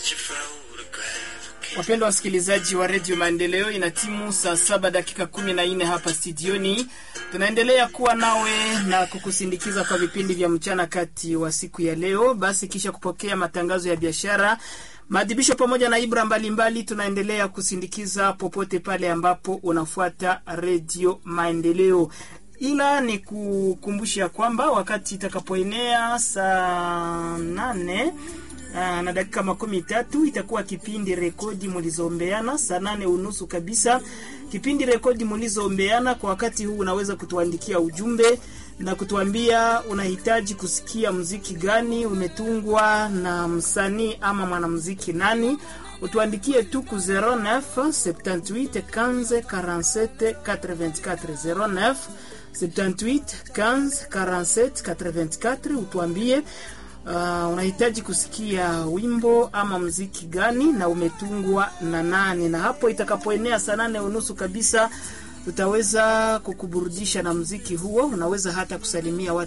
Wapendwa wasikilizaji wa redio Maendeleo, ina timu saa saba dakika kumi na nne hapa studioni. Tunaendelea kuwa nawe na kukusindikiza kwa vipindi vya mchana kati wa siku ya leo. Basi kisha kupokea matangazo ya biashara, maadhibisho pamoja na ibra mbalimbali, tunaendelea kusindikiza popote pale ambapo unafuata redio Maendeleo ila ni kukumbusha kwamba wakati itakapoenea saa nane aa, na dakika makumi tatu itakuwa kipindi rekodi mlizoombeana saa nane unusu kabisa. Kipindi rekodi mlizoombeana kwa wakati huu, unaweza kutuandikia ujumbe na kutuambia unahitaji kusikia mziki gani umetungwa na msanii ama mwanamziki nani utuandikie tu ku 09 78 15 47 84 09 78 15 47 84. Utuambie uh, unahitaji kusikia wimbo ama mziki gani na umetungwa na nani, na hapo itakapoenea saa nane unusu kabisa utaweza kukuburudisha na mziki huo. Unaweza hata kusalimia watu